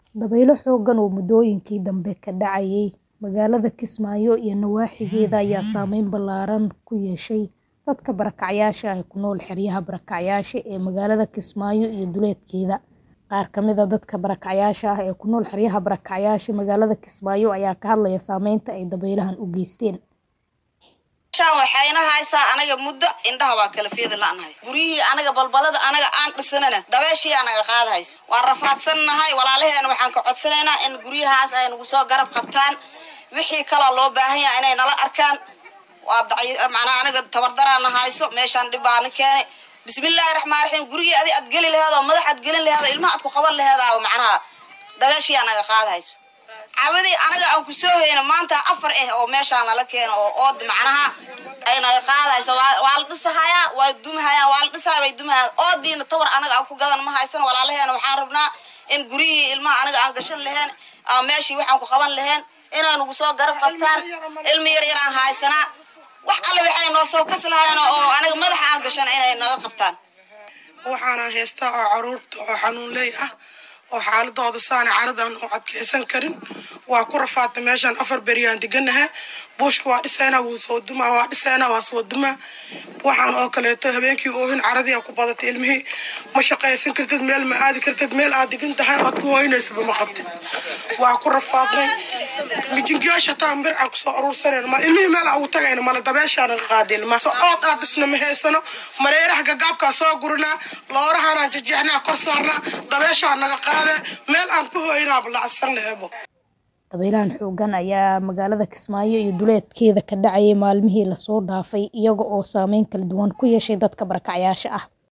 Dabaylo xooggan oo muddooyinkii dambe ka dhacayay magaalada Kismaayo iyo nawaaxigeeda ayaa saameyn ballaaran ku yeeshay dadka barakacayaasha ah ee ku nool xeryaha barakacayaasha ee magaalada Kismaayo iyo duleedkeeda. Qaar ka mid ah dadka barakacayaasha ah ee ku nool xeryaha barakacayaasha magaalada Kismaayo ayaa ka hadlaya saameynta ay dabaylahan u geysteen. meeshaan waxayna haysaa anaga muddo indhaha waa kala feeda la'nahay guryihii anaga balbalada anaga aan dhisanana dabeeshii anaga qaadahayso waan rafaadsannahay walaalaheena waxaan ka codsanaynaa in guryahaas ay nagu soo garab qabtaan wixii kaloo loo baahan yahay inay nala arkaan waa dacy macnaa anaga tabardaraana hayso meeshaan dhib baana keenay bismillaahi raxmaan raxiim gurigii adi aad geli laheed oo madax aad gelin laheed oo ilmaha aad ku qaban laheedaaba macnaha dabeeshii anaga qaadahayso cawadii anaga aan ku soo hayno maanta afar ah oo meeshaan nala keeno oo ood macnaha ay naga qaadayso waa waa la dhisahayaa waa dumahayaan waa la dhisahaya way dumahayaan oodiina tawar anaga aan ku gadan ma haysan walaalaheena waxaan rabnaa in guryihii ilmaha anaga aan gashan laheen aan meeshii waxaan ku qaban laheen inay nagu soo garab qabtaan ilmi yar yaraan haysanaa wax alle waxay noo soo kasi lahayen oo anaga madaxa aan gashan inay naga qabtaan waxaana haystaa oo caruurta oo xanuunley ah oo xaaladooda saana caradan u adkeysan karin waa ku rafaadta meeshaan afar beriyaan deganaha buushka waa dhisaynaa wuu soo dumaa waa dhisaynaa waa soo dumaa waxaan oo kaleeto habeenkii oohin caradii ku badatay ilmihii ma shaqaysan kartid meel ma aadi kartid meel aad degan tahay ood ku hooynaysaba ma qabtid waa ku rafaadnay mijingayaasha hataa bir aan kusoo aruursanayno mal ilmihii meel aan ugu tagayno male dabeeshaana qaada ilmaha so ood aan dhisna ma haysano mareeraha gagaabkaa soo gurinaa loorahanaan jejeexnaa kor saarnaa dabeeshaa naga qaada meel aan ku hooynaaba lacagsanna ebo Dabaylahan xooggan ayaa magaalada Kismaayo iyo duleedkeeda ka dhacayay maalmihii la soo dhaafay iyaga oo saameyn kala duwan ku yeeshay dadka barakacayaasha ah.